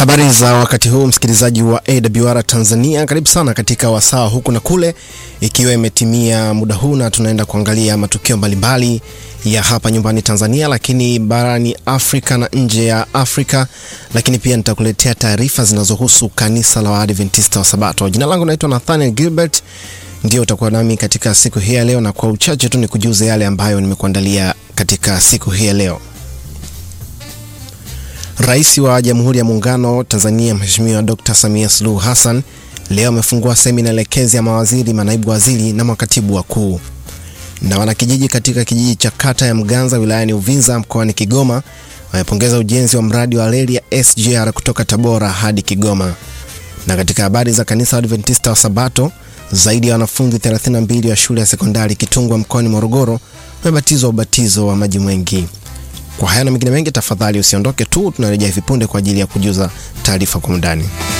Habari za wakati huu msikilizaji wa AWR Tanzania, karibu sana katika wasaa huku na kule, ikiwa imetimia muda huu na tunaenda kuangalia matukio mbalimbali ya hapa nyumbani Tanzania, lakini barani Afrika na nje ya Afrika, lakini pia nitakuletea taarifa zinazohusu kanisa la Waadventista wa Sabato. Jina langu naitwa Nathaniel Gilbert, ndio utakuwa nami katika siku hii ya leo, na kwa uchache tu nikujuze yale ambayo nimekuandalia katika siku hii ya leo. Rais wa Jamhuri ya Muungano Tanzania Mheshimiwa Dr. Samia Suluhu Hassan leo amefungua semina elekezi ya mawaziri, manaibu waziri na makatibu wakuu. Na wanakijiji katika kijiji cha kata ya Mganza wilayani Uvinza mkoani Kigoma wamepongeza ujenzi wa mradi wa reli ya SGR kutoka Tabora hadi Kigoma. Na katika habari za kanisa Adventista wa Sabato, zaidi ya wanafunzi 32 wa shule ya sekondari Kitungwa mkoani Morogoro wamebatizwa ubatizo wa maji mengi. Kwa haya na mengine mengi, tafadhali usiondoke tu, tunarejea hivi punde kwa ajili ya kujuza taarifa kwa undani.